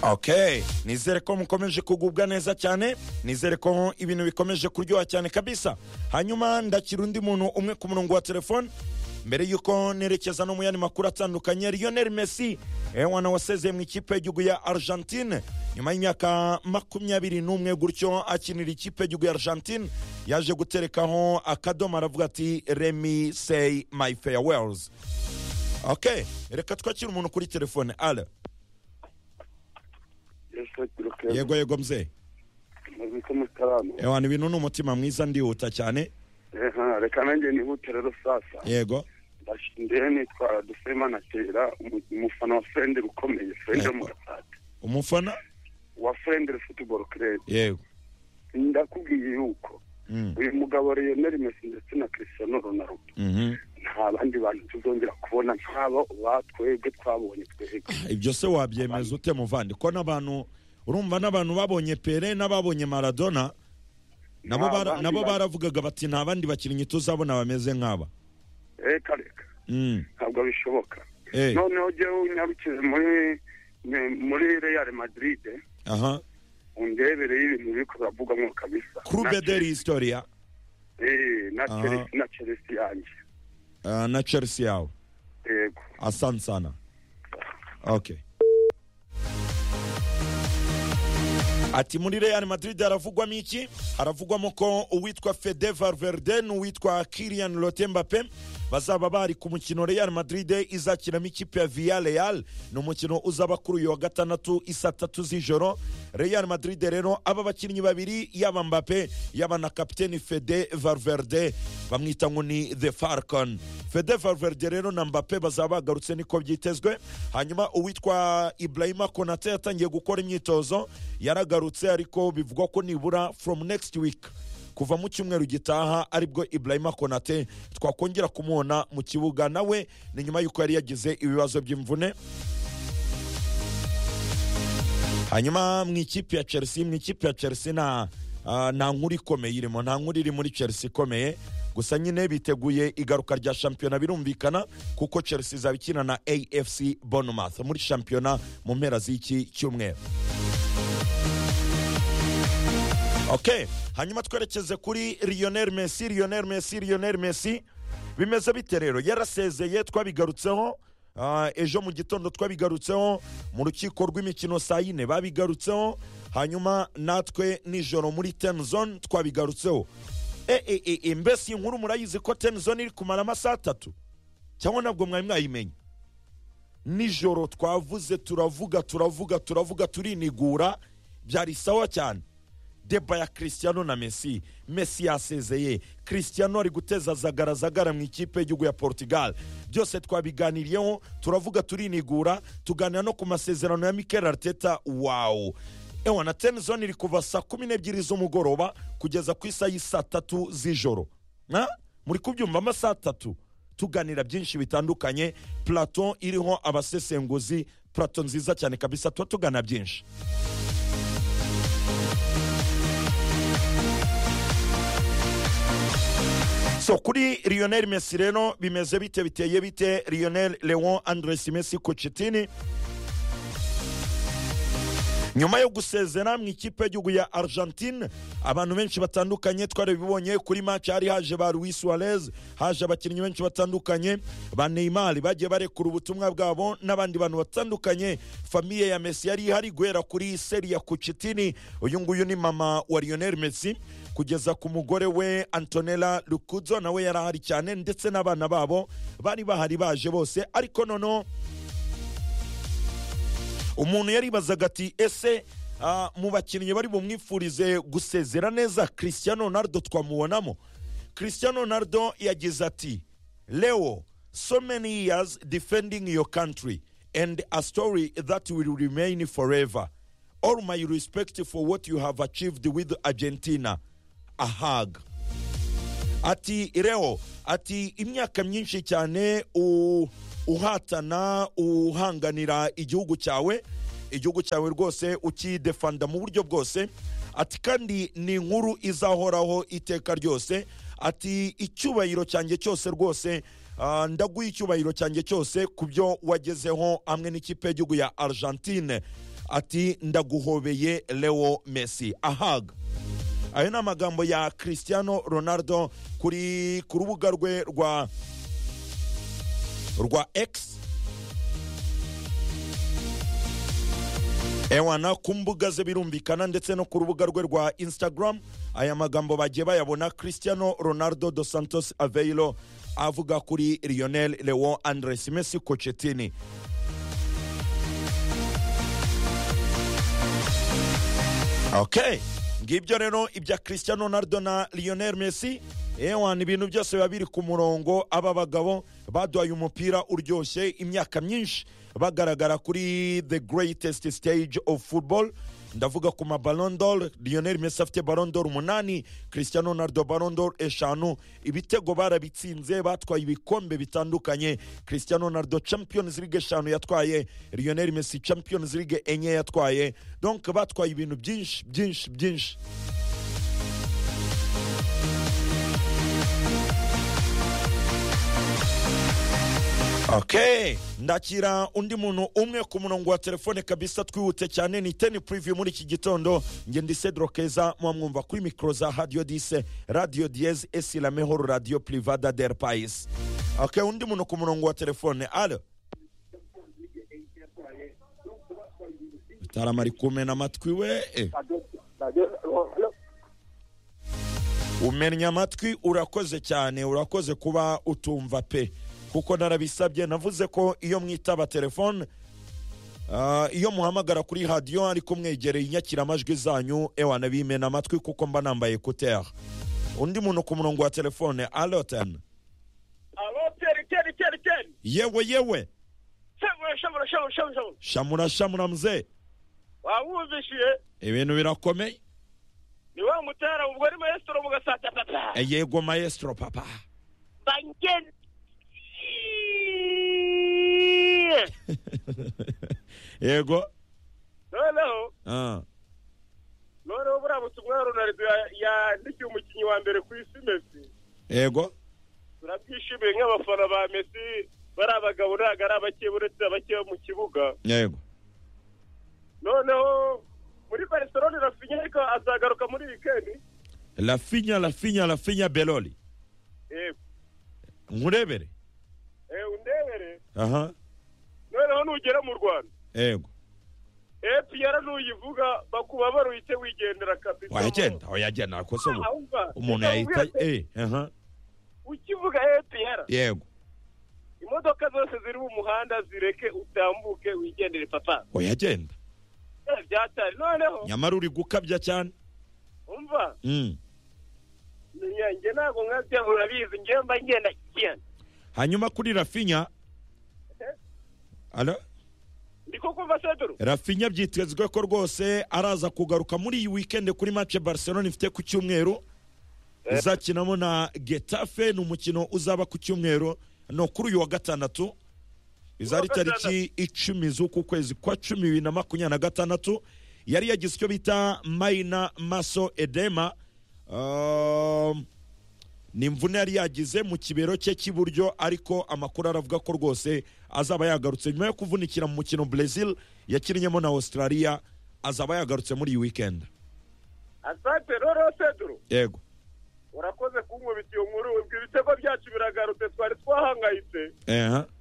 ok nizere ko mukomeje kugubwa neza cyane nizere ko ibintu bikomeje kuryoha cyane kabisa hanyuma ndakira undi muntu umwe ku murongo wa telefone mbere y'uko nerekeza no mu yandi makuru atandukanye lionel messi ewana wasezeye mu ikipe y'igihugu ya argentine nyuma y'imyaka makumyabiri n'umwe gutyo akinira ikipe y'igihugu ya argentine yaje guterekaho akadomo aravuga ati remi seyi mayi farewells ok reka twakire umuntu kuri telefone ara yego yego mze muzika mutarama ewana ibintu ni umutima mwiza ndihuta cyane Eha, reka nanjye nihute rero sasa yego ndashindiye nitwara dusemana tera umu- umufana wa frendere ukomeye frendere Yego. mu gatatu umufana wa frendere football club yego ndakubwiye yuko Mm, uyu mugabo Lionel Messi ndetse na Cristiano Ronaldo mhm. nta bandi bantu tuzongera kubona nk'abo batwebwe twabonye twebwe ibyo se wabyemeza ute muvandi ko n'abantu urumva n'abantu babonye pere n'ababonye maradona nabo Nta bara- bandi nabo bantu. baravugaga bati nta bandi bakinnyi tuzabona bameze nk'aba reka reka Mm, ntabwo bishoboka eh, noneho jyewe unyarukije muri muri Real Madrid aha undebereye ibintu biri kuravugamo kabisa kurube de historia Eh, na Aha. Chelsea na Chelsea yanjye ah, na chelsea yawe yego asante sana okay ati muri real madrid haravugwamo iki haravugwamo ko uwitwa fede valverde n'uwitwa kirian rotembape bazaba bari ku mukino real madrid izakinamo ikipe ya via real ni umukino uzaba kuri uyu wa gatandatu isa tatu z'ijoro real madrid rero aba bakinnyi babiri yaba mbape yaba na kapiteni fede valverde bamwita ngo ni the falcon fede valverde rero na mbape bazaba bagarutse niko byitezwe hanyuma uwitwa ibrahima konate yatangiye gukora imyitozo yaragarutse ariko bivugwa ko nibura from next week kuva mu cyumweru gitaha aribwo ibrahima konate twakongera kumubona mu kibuga nawe ni nyuma y'uko yari yagize ibibazo by'imvune hanyuma mu ikipe ya chelsea mu ikipe ya chelsea nta ah, nta nkuru ikomeye irimo nta nkuru iri muri chelsea ikomeye gusa nyine biteguye igaruka rya shampiyona birumvikana kuko chelsea izaba ikina na afc bournemouth muri shampiyona mu mpera z'iki cyumweru ok hanyuma twerekeze kuri lionel messi lionel messi lionel messi bimeze bite rero yarasezeye twabigarutseho ah, ejo mu gitondo twabigarutseho mu rukiko rw'imikino saa yine babigarutseho hanyuma natwe nijoro muri ten zone twabigarutseho e, e, e, e, mbese iyi nkuru murayizi ko ten zone iri kumara amasaha atatu cyangwa ntabwo mwari mwayimenye nijoro twavuze turavuga turavuga turavuga turinigura byari sawa cyane deba ya christiano na messi messi yasezeye christiano ari guteza zagaragara mu ikipe y'igihugu ya portugal byose twabiganiriyeho turavuga turinigura tuganira no ku masezerano ya mikel arteta wawu ewa na tenizoni iri kuva saa kumi n'ebyiri z'umugoroba kugeza ku isa y'isaa tatu z'ijoro Na? muri kubyumva amasaha atatu tuganira byinshi bitandukanye plato iriho abasesenguzi plato nziza cyane kabisa tuba tugana byinshi so kuri lionel messi rero bimeze bite biteye bite lionel leon andres messi kucitini nyuma yo gusezera mu ikipe y'igihugu ya argentine abantu benshi batandukanye twarabibonye kuri match hari haje ba louis suarez haje abakinnyi benshi batandukanye ba neymar bagiye barekura ubutumwa bwabo n'abandi bantu batandukanye famiye ya messi yari ihari guhera kuri seri ya kucitini uyu nguyu ni mama wa lionel messi kugeza ku mugore we antonella lukudzo nawe yari ahari cyane ndetse n'abana babo bari bahari baje bose ariko noneho umuntu yaribazaga ati ese ah, mu bakinnyi bari bumwifurize gusezera neza christian ronaldo twamubonamo christian ronaldo yagize ati leo so many years defending your country and a story that will remain forever all my respect for what you have achieved with argentina a hug ati reo ati imyaka myinshi cyane u- uhatana uhanganira igihugu cyawe igihugu cyawe rwose ukidefanda mu buryo bwose ati kandi ni inkuru izahoraho iteka ryose ati icyubahiro cyanjye cyose rwose ah, ndaguha icyubahiro cyanjye cyose ku byo wagezeho hamwe n'ikipe y'igihugu ya argentine ati ndaguhobeye leo messi ahaga ayo ni amagambo ya cristiano ronaldo kuri ku rubuga rwe rwa rwa x ewana ku mbuga ze birumvikana ndetse no ku rubuga rwe rwa instagram aya magambo bagiye bayabona cristiano ronaldo dos santos aveiro avuga kuri lionel leo andres messi cochetini okay ngibyo rero ibya cristiano ronaldo na lionel messi ewana ibintu byose biba biri ku murongo aba bagabo baduhaye umupira uryoshye imyaka myinshi bagaragara kuri the greatest stage of football ndavuga ku ma Ballon d'Or lionel messi afite Ballon d'Or umunani cristiano ronaldo Ballon d'Or eshanu ibitego barabitsinze batwaye ibikombe bitandukanye cristiano ronaldo champions league eshanu yatwaye lionel messi champions league enye yatwaye donc batwaye ibintu byinshi byinshi byinshi okay ndakira undi muntu umwe ku murongo wa telefone kabisa twihute cyane ni teni puriviyu muri iki gitondo njye ndi cedro keza muba mwumva kuri mikoro za radiyo dise radiyo diyeze esi la mehoro radiyo privada del payisi okay undi muntu ku murongo wa telefone alo utarama ari kumena amatwi we eh. umenya amatwi urakoze cyane urakoze kuba utumva pe kuko narabisabye navuze ko iyo mwitaba telefone ah, iyo muhamagara kuri radiyo ariko mwegereye inyakiramajwi zanyu ewana bimena amatwi kuko mba nambaye ekuteri undi muntu ku murongo wa telefone aloten Alo teri teri teri teri. yewe yewe Shamura shamura shamura shamura shamura. shamura shamura mzee Wawumvishiye ibintu birakomeye ni wa mutara ubwo ari maestro mugasata tata. Eh, yego maestro papa Bangen. yego Noneho ah, noneho buriya butumwa Ronaldo ya- yandikiye umukinnyi wa mbere ku isi Messi. yego Turabyishimiye nk'abafana ba Messi bari abagabo ntabwo ari abake uretse abake mu kibuga. yego Noneho muri Barcelona Rafinha ariko azagaruka muri weekend. lafinya lafinya lafinya beloli Eh, nkurebere eh undebere. aha Noneho nugera mu Rwanda. yego epiyara nuyivuga bakuba baruhite wigendera kabisa wayagenda wayagenda ariko se ubu- Ahumva, umuntu reka yahita ubwira se, eh, aha ukivuga epiyara yego imodoka zose ziri mu muhanda zireke utambuke wigendere papa wayagenda Eh, byatari noneho nyamara uri gukabya cyane umva Mm. menya, njye ntabwo nkabya urabizi njye mba ngenda kigenda hanyuma kuri rafinya Alo? ndiko kumva seduru rafinya byitezwe ko rwose araza kugaruka muri iyi weekend kuri match barcelona ifite ku cyumweru izakinamo na getafe ni umukino uzaba ku cyumweru no kuri uyu wa gatandatu izari Uwa gatandatu. tariki icumi z'uku kwezi kwa cumi bibiri na makumyabiri na gatandatu yari yagize icyo bita mayina maso edema Um, ni imvune yari yagize mu kibero cye cy'iburyo ariko amakuru aravuga ko rwose azaba yagarutse nyuma yo kuvunikira mu mukino Brazil yakinnyemo na Australia azaba yagarutse muri iyi weekend asante rero seduru yego urakoze kunkubita iyo nkuru ibyo ibitego byacu biragarutse twari twahangayitse eha